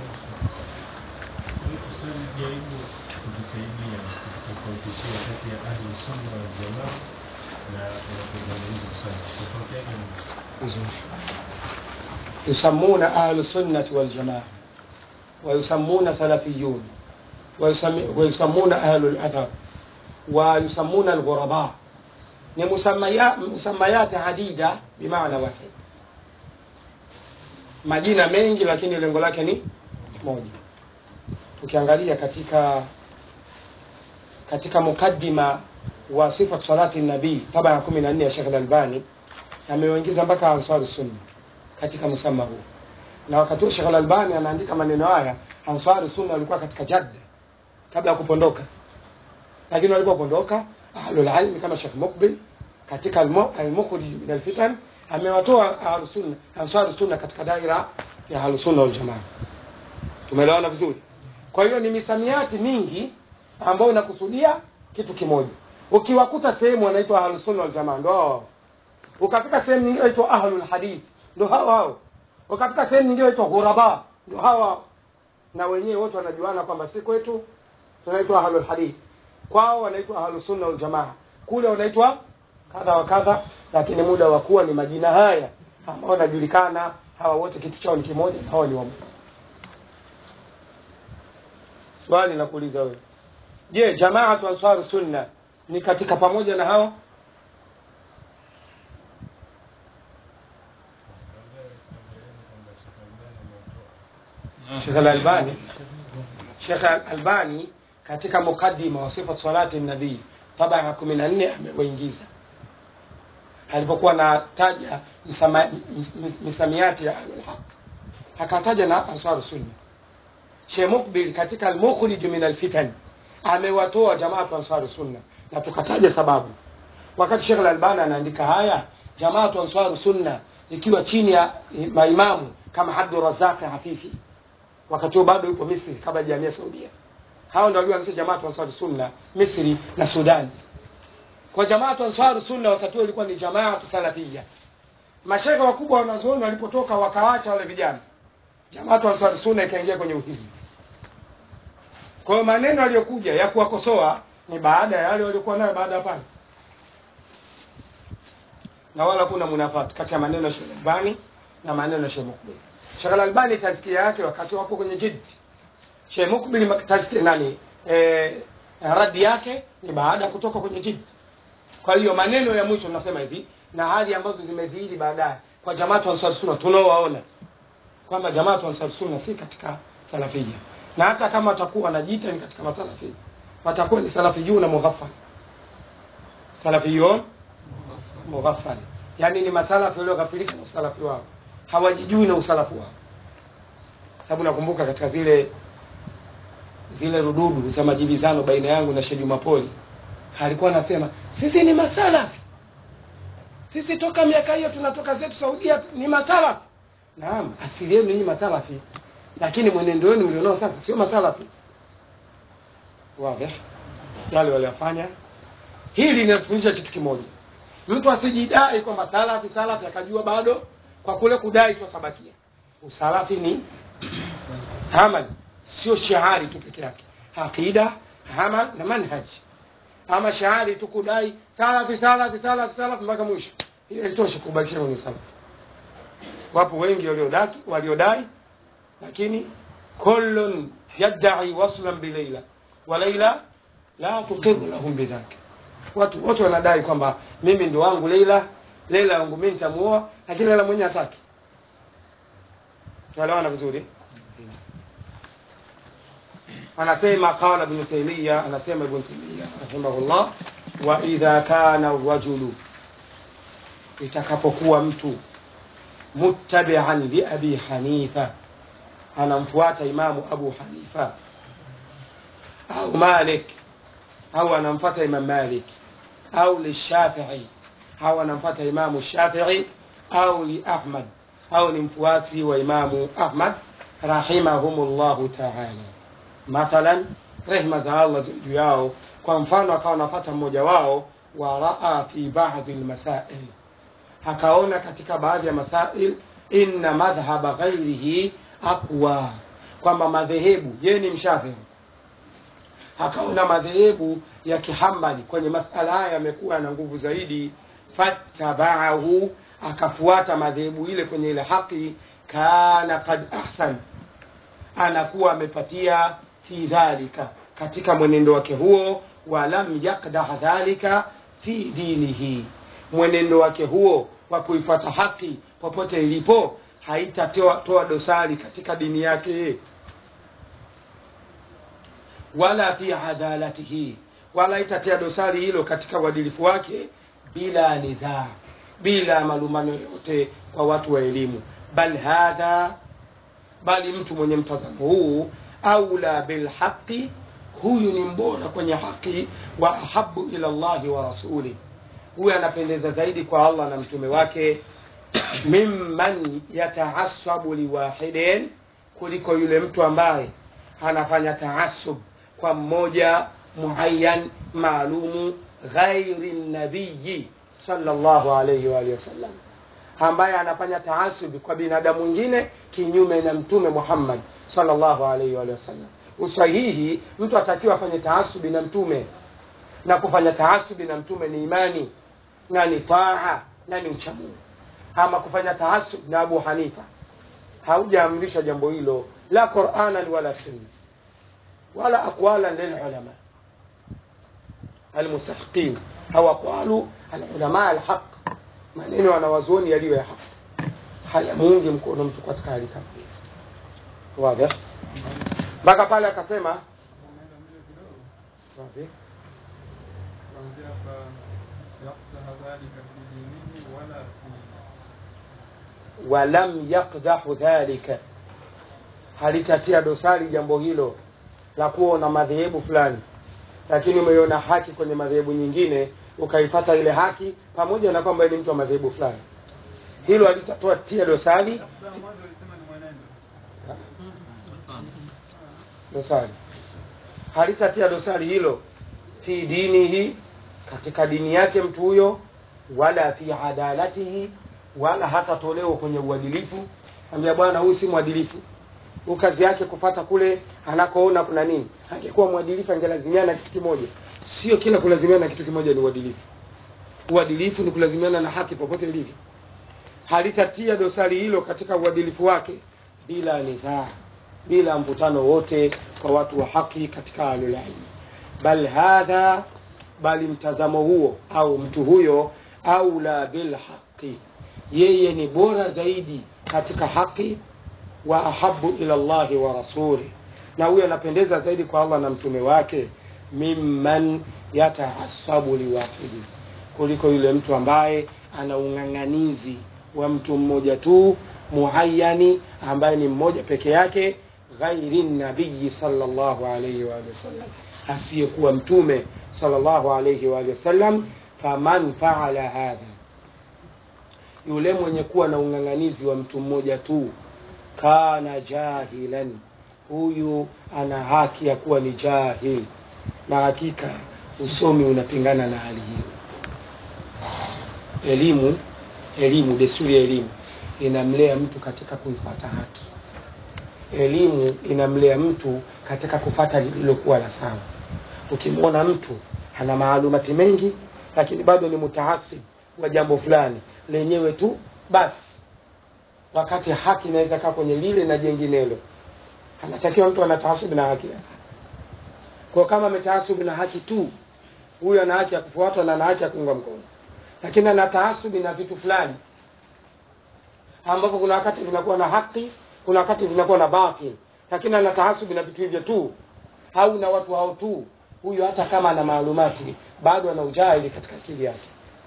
jaribu kujisaidia kutofautishia kati ya ahlu sunna wal jamaa na unapozungumza sana tofauti yake ni vizuri يسمون أهل السنة والجماعة ويسمون سلفيون ويسمي ويسمون أهل الأثر ويسمون الغرباء ni musamaya- musamayati adida bimaana wahid majina mengi lakini lengo lake ni moja tukiangalia katika katika mukaddima wa sifat salati nabii taba ya kumi na nne ya Sheikh Al-Albani amewaingiza mpaka ansari sunna katika msama huu na wakati huo Sheikh Al-Albani anaandika maneno haya ansari sunna walikuwa katika jadda kabla ya kupondoka lakini walipopondoka ahlul ilmi kama Sheikh Mukbil katika almu- al-mukhrij min al-fitan amewatoa ahlus sunna ansari sunna katika daira ya ahlus sunna wal jamaa tumeelewana vizuri kwa hiyo ni misamiati mingi ambayo inakusudia kitu kimoja ukiwakuta sehemu wanaitwa ahlus sunna wal jamaa ndio hao ukafika sehemu nyingine inaitwa ahlul hadith ndio hao hao ukafika sehemu nyingine inaitwa ghuraba ndio hao hao na wenyewe wote wanajuana kwamba si kwetu tunaitwa ahlul hadith kwao wanaitwa ahlus sunna wal jamaa kule wanaitwa kadha wa kadha lakini muda wa kuwa ni majina haya ambao wanajulikana hawa wote kitu chao ni kimoja na hawa ni wamoja swali nakuuliza wewe je jamaatu ansaru sunna ni katika pamoja na hao Sheikh Al-Albani Sheikh Al-Albani katika mukaddima wa sifat salati nabii taba ya kumi na nne amewaingiza alipokuwa anataja msama- mis- mis- misamiati ya ahlul haq akataja na ansar sunna Sheikh Mukbil katika al-mukhrij min al-fitan amewatoa jamaatu ansar sunna na tukataja sababu wakati Sheikh Al-Albani anaandika haya jamaatu ansar sunna ikiwa chini ya maimamu kama Abdul Razzaq Afifi wakati huo bado yupo Misri kabla ya jamii Saudia. Hao ndio walioanzisha Jamaatu Ansar Sunna Misri na Sudan. Kwa Jamaatu Ansar Sunna wakati huo ilikuwa ni Jamaatu Salafia. Mashekhe wakubwa wanazuoni walipotoka wakawacha wale vijana, Jamaatu Ansar Sunna ikaingia kwenye uhizi. Kwa hiyo maneno yaliyokuja ya kuwakosoa ni baada ya yale waliokuwa nayo baada ya pale, na wala kuna munafati kati ya maneno ya Sheikh Albani na maneno ya Sheikh Mukbil. Sheikh Albani tazkia yake wakati wapo kwenye jid. Sheikh Mukbil mak- tazkia nani? Eh, radi yake ni baada ya kutoka kwenye jid. Kwa hiyo maneno ya mwisho nasema hivi na hali ambazo zimedhihiri baadaye kwa Jamaatu Ansar Sunna tunaowaona kwamba Jamaatu Ansar Sunna si katika salafia, na hata kama watakuwa wanajiita ni katika masalafia, watakuwa ni salafiyuna mughaffal, salafiyun mughaffal, yani ni masalafi walioghafilika na usalafi wao, hawajijui na usalafu wao. Sababu nakumbuka katika zile zile rududu za majibizano baina yangu na Sheikh Jumapoli, alikuwa anasema sisi ni masalafi, sisi toka miaka hiyo tunatoka zetu Saudia ni masalafi. Naam, asili yenu ni masalafi, lakini mwenendo wenu mlionao sasa sio masalafi. Wazi yale waliyofanya. Hili linatufundisha kitu kimoja, mtu asijidai kwamba salafi salafi akajua bado kwa kule kudai twasabakia. Usalafi ni amal, sio shahari tu peke yake, aqida, amal na manhaj. Ama shahari tu kudai salafi salafi salafi salafi mpaka mwisho, hiyo haitoshi kubakisha kwenye salafi. Wapo wengi waliodai waliodai, lakini kullun yadai waslan bi Laila wa Laila la tuqiru lahum bidhaka. Watu wote wanadai kwamba mimi ndo wangu Leila, Leila wangu mimi nitamuoa, lakini Leila mwenyewe hataki. tuelewana vizuri anasema qala ibn taymiya anasema ibn taymiya rahimahullah wa idha kana rajulu itakapokuwa mtu muttabi'an li abi hanifa anamfuata imamu abu hanifa au malik au anamfuata imam malik au lishafii au anamfuata imamu shafii au li ahmad au ni mfuasi wa imamu ahmad rahimahumullahu taala mathalan rehma za allah ziwe juu yao kwa mfano akawa anapata mmoja wao wa raa fi badi lmasail akaona katika baadhi ya masail inna madhhaba ghairihi aqwa kwamba madhehebu yeye ni mshafii akaona madhehebu ya kihambali kwenye masala haya yamekuwa na nguvu zaidi fattabaahu akafuata madhehebu ile kwenye ile haki kana kad ahsan anakuwa amepatia fi dhalika katika mwenendo wake huo walam yakdah dhalika fi dinihi mwenendo wake huo wa kuifuata haki popote ilipo haitatoa toa dosari katika dini yake wala fi adalatihi wala itatia dosari hilo katika uadilifu wake bila nizaa bila malumbano yote kwa watu wa elimu bal hadha bali mtu mwenye mtazamo huu aula bilhaqi huyu ni mbora kwenye haki wa ahabu ila llahi wa rasuli huyu anapendeza zaidi kwa allah na mtume wake mimman yataasabu liwahidin kuliko yule mtu ambaye anafanya taasub kwa mmoja muayyan maalumu ghairi nabiyi sallallahu alayhi wa alihi wasallam ambaye anafanya taasubi kwa binadamu mwingine kinyume na mtume Muhammad sallallahu alaihi wa alihi wasallam. Usahihi, mtu atakiwa afanye taasubi na mtume, na kufanya taasubi na mtume ni imani na ni taa na ni uchamungu. Ama kufanya taasubi na Abu Hanifa, haujaamrishwa jambo hilo, la Qur'anan wala sunna wala aqwalan lil ulama almustahiqin au aqwalu alulama alhaq maneno wanawazuoni yaliyo ya haki hayamuungi mkono mtu katika hali kama hiyo wazi mpaka pale akasema umeenda mbele kidogo wazi kuanzia hapa yaktaha dhalika fi dinihi wala fi walam yakdahu dhalika halitatia dosari jambo hilo la kuwa una madhehebu fulani lakini umeiona haki kwenye madhehebu nyingine ukaifata ile haki pamoja na kwamba ni mtu wa madhehebu fulani hilo halitatoa tia dosari labda mwanzo ulisema ni mwenendo dosari halitatia dosari hilo fi dinihi katika dini yake mtu huyo wala fi adalatihi wala hatatolewa kwenye uadilifu ambia bwana huyu si mwadilifu Huyu kazi yake kufata kule anakoona kuna nini angekuwa mwadilifu angelazimiana na kitu kimoja sio kila kulazimiana na kitu kimoja ni uadilifu uadilifu ni kulazimiana na haki popote ilivyo halitatia dosari hilo katika uadilifu wake bila nizaa bila mvutano wote kwa watu wa haki katika alulilmi bal hadha bali mtazamo huo au mtu huyo aula bilhaqi yeye ni bora zaidi katika haki wa ahabu ila llahi wa rasuli na huyo anapendeza zaidi kwa allah na mtume wake mimman yataasabu liwahidi kuliko yule mtu ambaye ana ung'ang'anizi wa mtu mmoja tu muayani ambaye ni mmoja peke yake ghairi nabiyi sallallahu alayhi wa alihi wasallam asiyekuwa mtume sallallahu alayhi wa alihi wasallam faman faala hadha yule mwenye kuwa na ung'ang'anizi wa mtu mmoja tu kana jahilan huyu ana haki ya kuwa ni jahil na hakika usomi unapingana na hali hiyo elimu elimu desturi ya elimu inamlea mtu katika kuifata haki elimu inamlea mtu katika kufata lililokuwa la sawa ukimwona mtu ana maalumati mengi lakini bado ni mutaasib wa jambo fulani lenyewe tu basi wakati haki inaweza kaa kwenye lile na jenginelo anatakiwa mtu ana taasubi na haki yake kwa kama ametaasubi na haki tu huyu ana haki ya kufuatwa na ana haki ya kuunga mkono lakini ana taasubi na vitu fulani ambapo kuna wakati vinakuwa na haki kuna wakati vinakuwa na batil lakini ana tahasubi na vitu hivyo tu au na watu hao tu huyu hata kama ana maalumati bado ana ujahili katika akili yake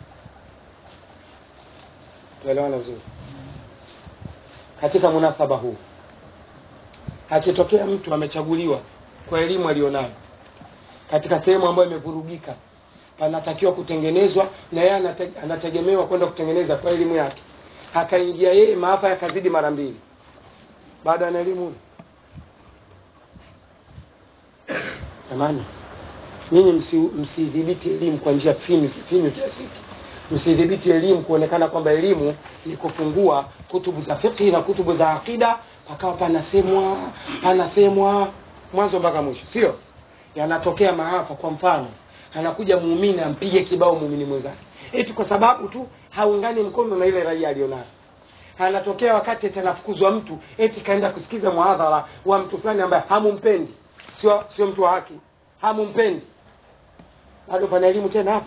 tuelewana vizuri katika munasaba huu akitokea mtu amechaguliwa kwa elimu aliyonayo katika sehemu ambayo imevurugika panatakiwa kutengenezwa na yeye anate, anategemewa kwenda kutengeneza kwa elimu yake akaingia yeye maafa yakazidi mara mbili baada ana elimu huyo jamani nyinyi msi- msidhibiti elimu kwa njia finyu finyu kiasi hiki. msidhibiti elimu kuonekana kwamba elimu ni kufungua kutubu za fiqhi na kutubu za aqida pakawa panasemwa panasemwa mwanzo mpaka mwisho sio yanatokea maafa kwa mfano anakuja muumini ampige kibao muumini mwenzake eti kwa sababu tu haungani mkono na ile raia aliyonayo anatokea wakati atanafukuzwa mtu eti kaenda kusikiza muhadhara wa mtu fulani ambaye hamumpendi sio sio mtu wa haki hamumpendi bado pana elimu tena hapo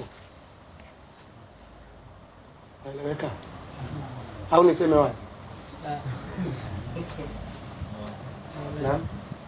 naeleweka au niseme wazi naam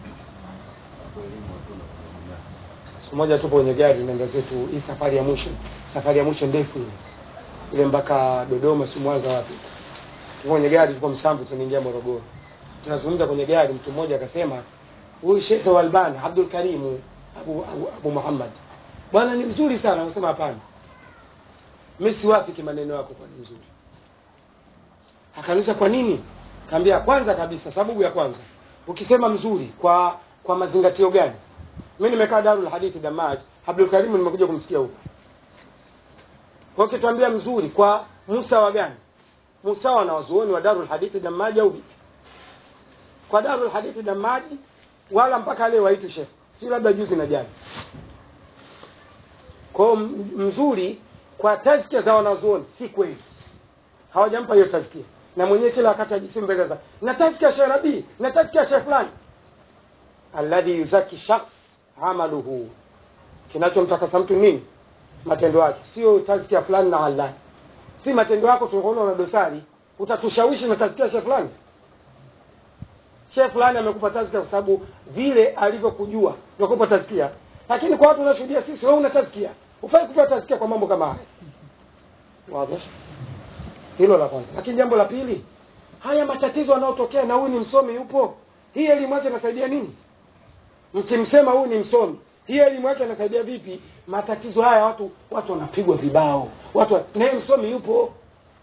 siku moja tupo kwenye gari naenda zetu hii safari ya mwisho safari ya mwisho ndefu ile ile mpaka dodoma si mwanza wapi tuko kwenye gari tuko msambu tunaingia morogoro tunazungumza kwenye gari mtu mmoja akasema huyu shekhe wa albani abdul karimu abu, abu, abu muhammad bwana ni mzuri sana anasema hapana mi siwafiki maneno yako kwa ni mzuri akaniuliza kwa nini kaambia kwanza kabisa sababu ya kwanza ukisema mzuri kwa kwa mazingatio gani mi nimekaa darul hadithi damaj abdul karimu nimekuja kumsikia huko kwa ukituambia mzuri kwa musa wa gani musa wa wanawazuoni wa darul hadithi damaji au vipi kwa darul hadithi damaji wala mpaka leo waitwi shekhe si labda juzi na jana kwao mzuri kwa tazkia za wanazuoni si kweli hawajampa hiyo tazkia na mwenyewe kila wakati ajisimu mbele za na tazkia shekh nabii na tazkia shekh fulani alladhi yuzaki shakhs amaluhu kinachomtakasa mtu nini matendo yake sio tazkia fulani na allah si matendo yako tunaona una dosari utatushawishi na tazkia shekh fulani shekh fulani amekupa tazkia kwa sababu vile alivyokujua ndio kupa tazkia lakini kwa watu unashuhudia sisi wewe una tazkia ufai kupewa tazkia kwa mambo kama haya wazi hilo la kwanza lakini jambo la pili haya matatizo yanayotokea na huyu ni msomi yupo hii elimu yake inasaidia nini mkimsema huyu ni msomi hii elimu yake inasaidia vipi matatizo haya watu watu wanapigwa vibao watu naye msomi yupo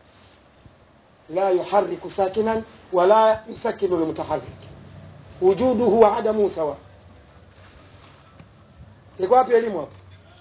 la yuhariku sakinan wala yusakinu lmutaharik wujuduhu wa adamu sawa iko wapi elimu hapo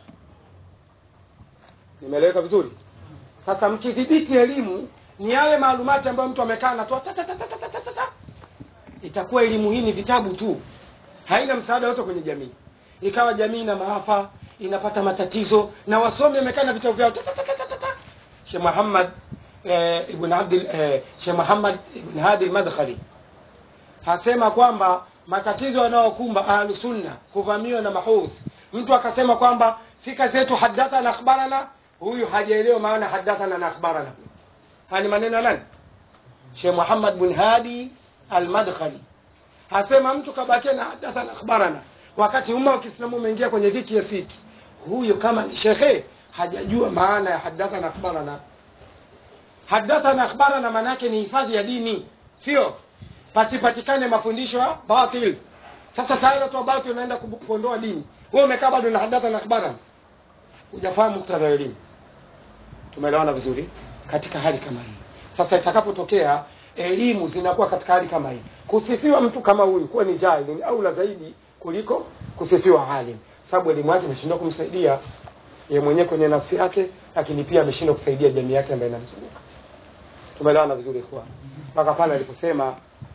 nimeeleweka vizuri sasa mkidhibiti elimu ni yale maalumati ambayo mtu amekaa natoa ta- ta- ta- ta- ta- ta- ta- ta. itakuwa elimu hii ni vitabu tu haina msaada wote kwenye jamii ikawa jamii ina maafa inapata matatizo na wasomi wamekaa na vitabu vyao ta- ta- ta- ta- ta- ta- ta. Sheikh Muhammad eh, ibn Abdul eh, Sheikh Muhammad ibn Hadi al-Madkhali hasema kwamba matatizo yanayokumba ahlu sunna kuvamiwa na mahudh mtu akasema kwamba si kazi yetu hadathana akhbarana huyu hajaelewa maana hadathana na akhbarana haya ni maneno ya nani Sheikh Muhammad bin Hadi al-Madkhali hasema mtu kabakia na hadathana akhbarana wakati umma wa Kiislamu umeingia kwenye dhiki ya siki huyo kama ni shekhe hajajua maana ya hadathana akhbarana hadathana akhbarana maana yake ni hifadhi ya dini sio pasipatikane mafundisho ya batil sasa tayari watu wa batil wanaenda kubu- kuondoa dini wewe umekaa bado na hadatha na akhbara hujafahamu muktadha wa elimu tumeelewana vizuri katika hali kama hii sasa itakapotokea elimu zinakuwa katika hali kama hii kusifiwa mtu kama huyu kuwa ni jahili ni aula zaidi kuliko kusifiwa alim sababu elimu yake imeshindwa kumsaidia yeye mwenyewe kwenye nafsi yake lakini pia ameshindwa kusaidia jamii yake ambayo inamzunguka tumeelewana vizuri ikhwan mpaka pale aliposema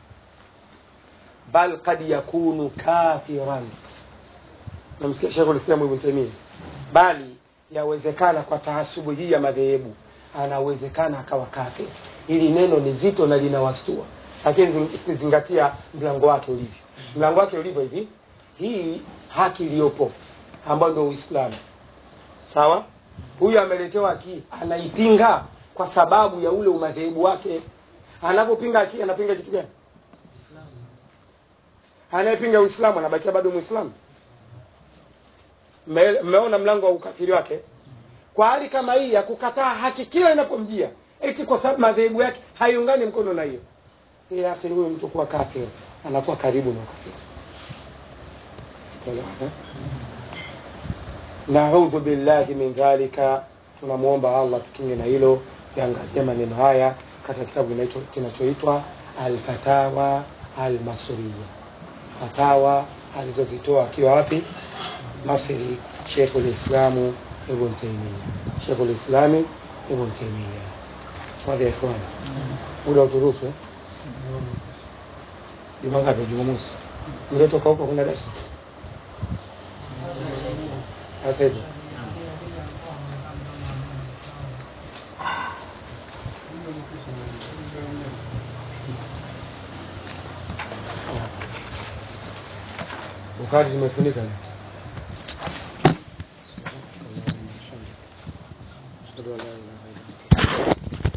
bal kad yakunu kafiran namsikia Sheikh Ulislam Ibn Taymiyyah bali yawezekana kwa taasubu hii ya madhehebu anawezekana akawa kafir hili neno ni zito na linawastua lakini zing- zingatia mlango wake ulivyo mlango wake ulivyo hivi hii haki iliyopo ambayo ndio Uislamu sawa huyu ameletewa haki anaipinga kwa sababu ya ule umadhehebu wake anavyopinga haki anapinga kitu gani anayepinga uislamu anabakia bado mwislamu Mme- mmeona mlango wa ukafiri wake kwa hali kama hii ya kukataa haki kila inapomjia eti kwa sababu madhehebu yake haiungani mkono na hiyo hii akhi huyu mtu kuwa kafir anakuwa karibu na ukafiri Unaelewa, eh? naudhu billahi min dhalika tunamwomba allah tukinge na hilo yaangalia maneno haya katika kitabu kinacho- kinachoitwa alfatawa almasriya fatawa alizozitoa akiwa wapi masri shekhu lislamu ibn taimia shekhu lislami ibn taimia fadhi ya ikhwani muda uturuhusu eh? juma ngapi jumamosi mliotoka huko kuna darasa sasa hivi Bukhari zimefunika Ashhadu an la ilaha illa anta